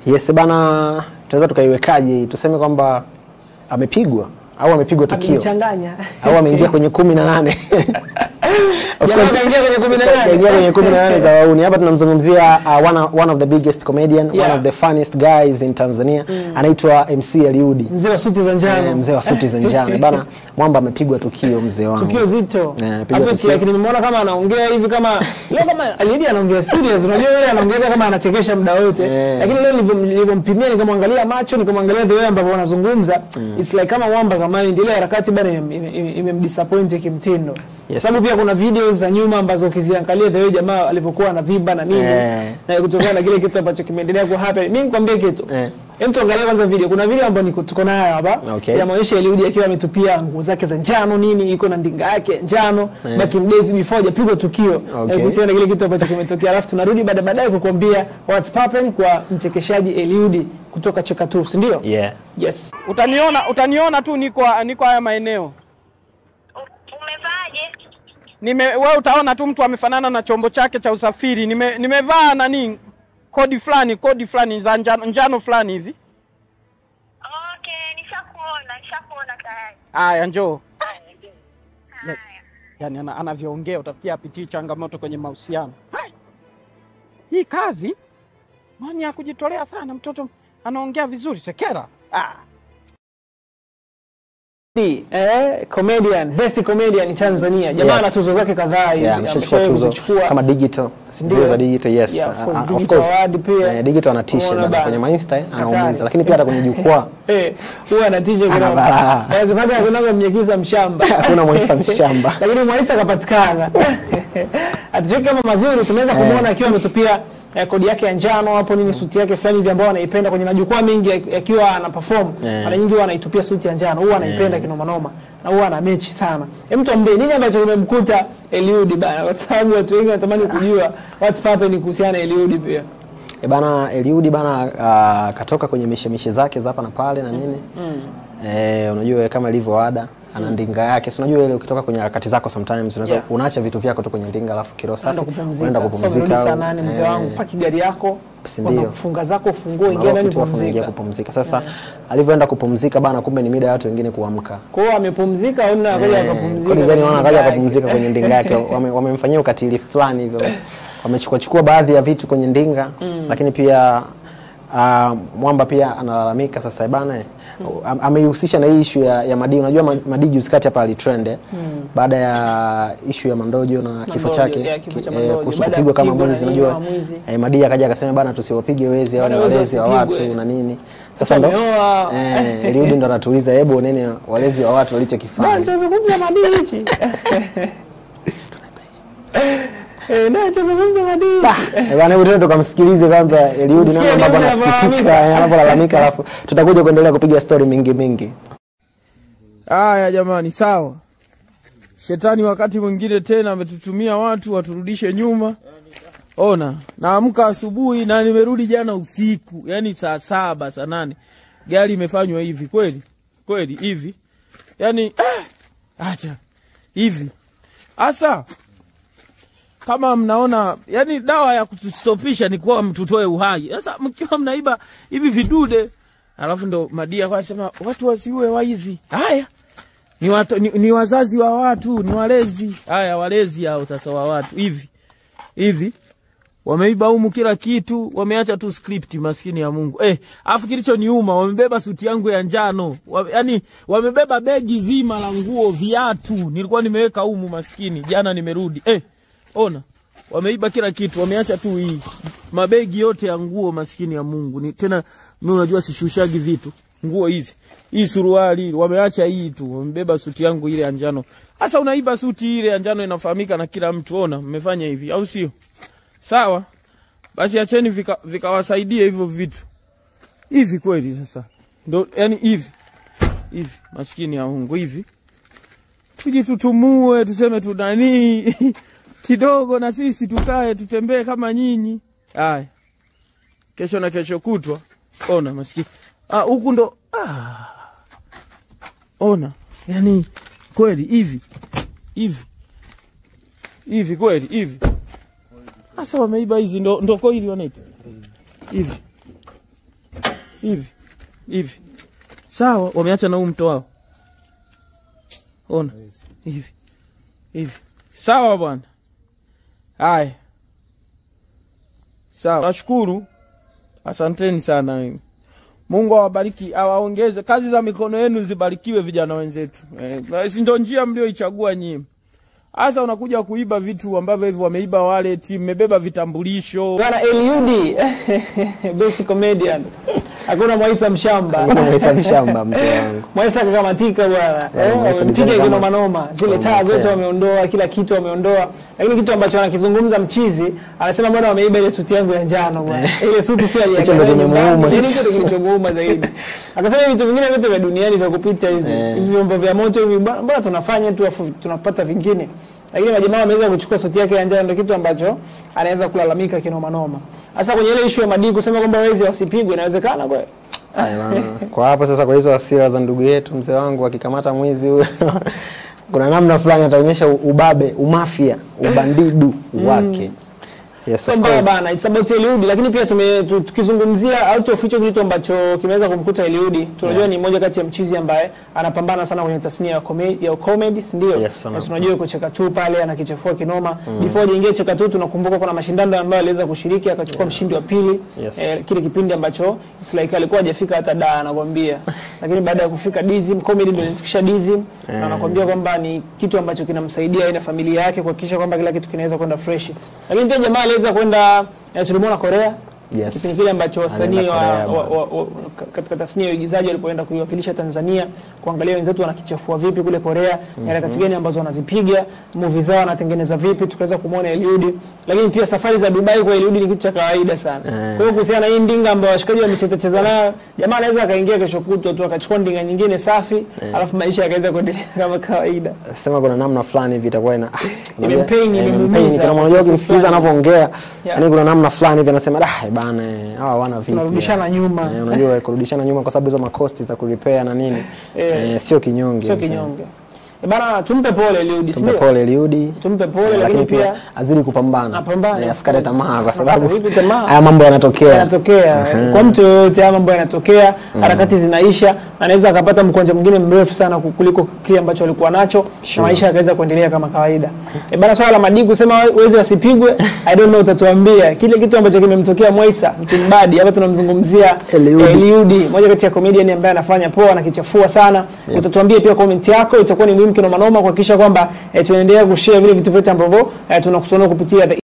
Yes bana, tunaweza tukaiwekaje? Tuseme kwamba amepigwa au amepigwa tukio Amenichanganya. au ameingia kwenye kumi na nane Of Jamaa course, ameingia kwenye kumi na nane. ameingia kwenye kumi na nane za wauni. Hapa tunamzungumzia uh, one, of- one of the biggest comedian Yeah. one of the funniest guys in Tanzania anaitwa MC Eliudi Mzee wa suti za njano. Eh, mzee wa suti za njano bana, mwamba amepigwa tukio mzee wangu. Tukio zito. Eh, piga Afu tukio. lakini nimeona kama anaongea hivi kama leo kama Alidi anaongea serious. Unajua yeye anaongea kama anachekesha muda wote. Eh. Lakini leo nilivyo- nilivyompimia nikamwangalia macho nikamwangalia the way ambavyo wanazungumza it's like kama mwamba kama ndio ile harakati bana imemdisappoint ime, ime imemdisappoint kimtindo. Yes. Sababu pia kuna videos za nyuma ambazo ukiziangalia the way jamaa alivyokuwa anavimba na nini Eh. na kutokana na kile kitu ambacho kimeendelea ku happen. Mimi nikwambie kitu. Eh. Hem tuangalie kwanza video. Kuna video ambayo niko tuko nayo hapa. Okay. Ya maonyesho ya Eliudi akiwa ametupia nguo zake za njano nini, iko na ndinga yake ya njano Eh. back in days before hajapigwa tukio. Okay. Eh, Kuhusiana na kile kitu ambacho kimetokea. Alafu tunarudi baada baadaye kukuambia what's popping kwa mchekeshaji Eliudi kutoka Cheka Tu, si ndio? Yeah. Yes. Utaniona, utaniona tu niko niko haya maeneo. Umevaaje? Nime wewe utaona tu mtu amefanana na chombo chake cha usafiri. Nime nimevaa nani kodi fulani, kodi fulani za njano, njano fulani hivi. Okay, nishakuona, nishakuona tayari. Aya, njoo. Haya. Yaani ana, anavyoongea utafikia apitii changamoto kwenye mahusiano. Hai! Hii kazi mani ya kujitolea sana, mtoto anaongea vizuri, sekera. Ah. Eh, comedian, best comedian Tanzania. Jamaa Yes. ana tuzo zake kadhaa hivi. Yeah, ameshachukua ameshawahi tuzo kuzichukua. kama digital Ndio. zile za digital yes Yeah, of Uh, course, uh, of digital course award pia. Eh, digital anatisha Umeona bana bana. kwenye mainsta eh, anaumiza Hatari. lakini pia hata kwenye jukwaa Eh, huwa anatisha Ana kidogo. balaa. Lazima hata kuna mnyekiza mshamba. Hakuna Mwaisa mshamba. Lakini Mwaisa akapatikana. Atuchoki kama mazuri tunaweza kumuona akiwa ametupia eh, kodi yake ya njano hapo nini suti yake fulani hivi ambayo anaipenda kwenye majukwaa mengi ya- yakiwa ana perform Eh. mara nyingi huwa anaitupia suti ya njano huwa anaipenda kinoma noma na huwa ana mechi sana. Hem tuambie nini ambacho kimemkuta Eliudi bana kwa sababu watu wengi wanatamani kujua what's happening kuhusiana na Eliudi pia. E bana Eliudi bana uh, katoka kwenye mishemishe zake za hapa na pale na nini mm. Eh, unajua kama ilivyo ada ana ndinga yake. Si unajua ile ukitoka kwenye harakati zako sometimes unaweza Yeah. unaacha vitu vyako tu kwenye ndinga alafu kiro safi Unaenda kupumzika. unaenda Sasa kupumzika. unarudi saa au- nane mzee eh, wangu, paki gari yako, Si ndio? funga zako, fungue, ingia unalock ndani tu alafu unaingia pumzika. kupumzika. Sasa alivyoenda kupumzika bana, kumbe ni mida ya watu wengine kuamka. Kwa hiyo amepumzika au na akaja akapumzika. Kwa design wana kwenye akaja ndinga akapumzika yake. kwenye ndinga yake. Wame- Wamemfanyia ukatili fulani hivyo. Wamechukua chukua baadhi ya vitu kwenye ndinga lakini pia uh, Mwamba pia analalamika sasa bana am- ameihusisha na hii issue ya, ya Madi. Unajua Ma- Madi juzi kati hapa alitrend eh, baada ya issue ya Mandojo na kifo Mandojo, chake yeah, kifo cha ki- Mandojo. kuhusu Baada ya kupigwa kama kupigwa na mwizi. nini, Unajua kama mwizi. eh, Madi akaja akasema bana, tusiwapige wezi, hao ni Bana, wezi walezi wa watu wasipigwe. na nini. Sasa Sasa ndo ameoa. eh, Eliudi ndo anatuuliza, hebu oneni walezi wa watu Bana, walichokifanya. tunazungumza madini hichi. Eh, na tunazungumza madini. Eh, Bwana, hebu tuende tukamsikilize kwanza Eliudi Msikie namna ambavyo Eliudi anasikitika, anavyolalamika. eh, anavyolalamika, alafu tutakuja kuendelea kupiga story mingi mingi. Haya jamani, sawa. Shetani wakati mwingine tena ametutumia watu waturudishe nyuma. Ona, naamka asubuhi na nimerudi jana usiku, yani saa saba saa nane gari imefanywa hivi kweli kweli hivi, yani eh, acha hivi hasa kama mnaona yani dawa ya kutustopisha ni kuwa mtutoe uhai. Sasa mkiwa mnaiba hivi vidude, alafu ndo madia kwa sema watu wasiue waizi. Haya ni, watu, ni, ni wazazi wa watu, ni walezi. Haya walezi hao sasa wa watu hivi hivi wameiba humu kila kitu, wameacha tu script, maskini ya Mungu. Eh, afu kilichoniuma wamebeba suti yangu ya njano wa, yani wamebeba begi zima la nguo, viatu nilikuwa nimeweka humu, maskini. Jana nimerudi eh, ona wameiba kila kitu, wameacha tu hii mabegi yote ya nguo, maskini ya Mungu. Ni tena mimi unajua sishushagi vitu, nguo hizi hii suruali wameacha hii tu, wamebeba suti yangu ile ya njano. Sasa unaiba suti ile ya njano, inafahamika na kila mtu. Ona mmefanya hivi, au sio? Sawa, basi acheni vika- vikawasaidie hivyo vitu hivi kweli. Sasa ndo yani hivi hivi, maskini ya Mungu hivi, tujitutumue, tuseme tunanii kidogo, na sisi tukae tutembee kama nyinyi. Haya, kesho na kesho kutwa, ona maskini ah, huku ndo ah, ona yani kweli hivi hivi hivi kweli hivi sasa wameiba hizi ndo, ndo koili wanaita hivi hivi hivi sawa wameacha na huu mto wao ona hivi hivi sawa bwana haya sawa nashukuru asanteni sana mungu awabariki awaongeze kazi za mikono yenu zibarikiwe vijana wenzetu eh, na si ndo njia mlioichagua nyie hasa unakuja kuiba vitu ambavyo hivi wameiba wale ti mmebeba vitambulisho Bwana Eliudi best comedian. Hakuna Mwaisa mshamba. Hakuna Mwaisa mshamba, mzee wangu. Mwaisa kakamatika bwana. Yeah, Eh, Mwaisa wamempiga design kinoma kama- noma. Zile kama taa zote mzee. wameondoa, kila kitu wameondoa. Lakini kitu ambacho anakizungumza mchizi, anasema mbona wameiba ile suti yangu ya njano bwana. Ile suti sio Hicho ndio kimemuuma Ile hicho. ndio kilichomuuma zaidi. Akasema hivi vitu vingine vyote vya duniani vya kupita hivi. Eh. Hivi vyombo vya moto hivi mbona mbona tunafanya tu afu tunapata vingine. Lakini majamaa wameweza kuchukua suti yake ya njano ndio kitu ambacho anaweza kulalamika kinoma noma. Sasa kwenye ile issue ya madini kusema kwamba wezi wasipigwe inawezekana kweli? Haya bana. Kwa hapo sasa, kwa hizo hasira za ndugu yetu mzee wangu, akikamata mwizi huyo kuna namna fulani ataonyesha ubabe, umafia, ubandidu wake. Yes, Sio of mbaya course. bana, it's about Eliudi, lakini pia tume, tu- tukizungumzia out of hicho kitu ambacho kimeweza kumkuta Eliudi, tunajua ni mmoja kati ya mchizi ambaye anapambana sana kwenye tasnia ya comedy, ya comedy si ndio? Yes, sana. Na tunajua yuko cheka tu pale anakichafua kinoma. Before hajaingia cheka tu, tunakumbuka kuna mashindano ambayo aliweza kushiriki akachukua mshindi wa pili. Yes. Eh, kile kipindi ambacho it's like alikuwa hajafika hata da anakwambia. lakini baada ya kufika Dizim comedy ndio ilifikisha Dizim na anakwambia kwamba ni kitu ambacho kinamsaidia yeye na familia yake kuhakikisha kwamba kila kitu kinaweza kwenda fresh. Lakini pia jamaa aliweza kwenda eh, tulimwona Korea Yes. kipindi kile ambacho wasanii Alienda wa, Korea, wa, wa, wa, katika tasnia ya uigizaji walipoenda kuiwakilisha Tanzania kuangalia wenzetu wanakichafua vipi kule Korea, ni harakati gani ambazo wanazipiga, movie zao wanatengeneza vipi, tukaweza kumwona Eliudi. Lakini pia safari za Dubai kwa Eliudi ni kitu cha kawaida sana. Kwa hiyo kuhusiana na hii ndinga ambayo washikaji wamecheza cheza nayo, jamaa anaweza akaingia kesho kutwa tu akachukua ndinga nyingine safi, alafu maisha yakaweza kuendelea kama kawaida. sema kuna namna fulani hivi itakuwa ina ah, unajua, Imempain, eh, imemuumiza, imempain. Kama unajua kiasi ukimsikiliza fulani. anavyoongea yani kuna namna fulani hivi anasema dah bana eh, hawa wana vipi Tunarudishana nyuma. Eh, unajua kurudishana nyuma kwa sababu hizo makosti za kurepair na nini Eh. eh, sio kinyonge Sio msee. kinyonge. E bana, tumpe pole Eliudi, si tumpe ndio? pole Eliudi Tumpe pole, Eh, lakini lakini pia pia azidi kupambana Apambane, Eh, of asikate course. tamaa kwa Asikate sababu vipi tamaa? haya mambo yanatokea yanatokea kwa mtu yoyote, haya mambo yanatokea, harakati zinaisha, anaweza akapata mkwanja mwingine mrefu sana kuliko kile ambacho alikuwa nacho Sure. na maisha yakaweza kuendelea kama kawaida. E bana, swala la Madii kusema wezi wasipigwe, I don't know, utatuambia kile kitu ambacho kimemtokea Mwaisa Mtimbadi. Hapa tunamzungumzia Eliudi. eh, Eliudi, moja kati ya comedian ambaye anafanya poa, anakichafua sana. Utatuambia pia comment yako, itakuwa ni muhimu kinoma noma kuhakikisha kwamba eh, tunaendelea kushare vile vitu vyote ambavyo eh, tunakusonea kupitia the